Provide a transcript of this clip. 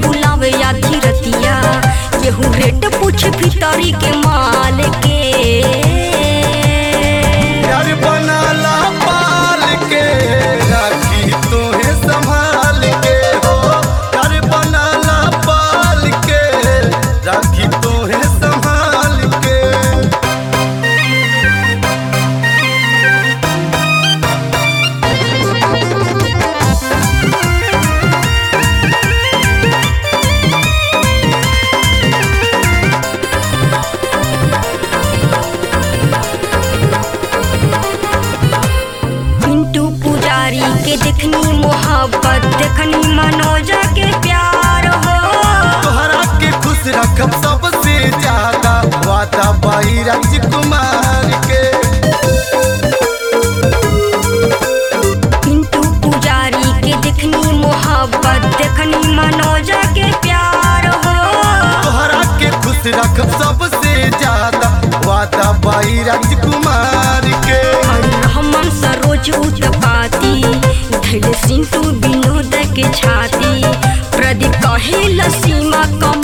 बुलावे आधी रतिया केहू रेट पूछे भितरी के माल के यार बनाला पाल के राखी तोहे संभाल के हो यार बनाला पाल के राखी तोहे संभाल के पिंटू पुजारी के देखनी मोहब्बत देखनी मनोजा के प्यार हो तोहरा के खुश रखब सबसे ज्यादा वादा बाई राजकुमार के पिंटू पुजारी के देखनी मोहब्बत देखनी मनोजा के प्यार हो तोहरा के खुश रखब सबसे ज्यादा वादा बाई राजकुमार के और रहमान सरोज उत्पाती धैल सिंटू विनोद के छाती प्रदीप कहे सीमा कम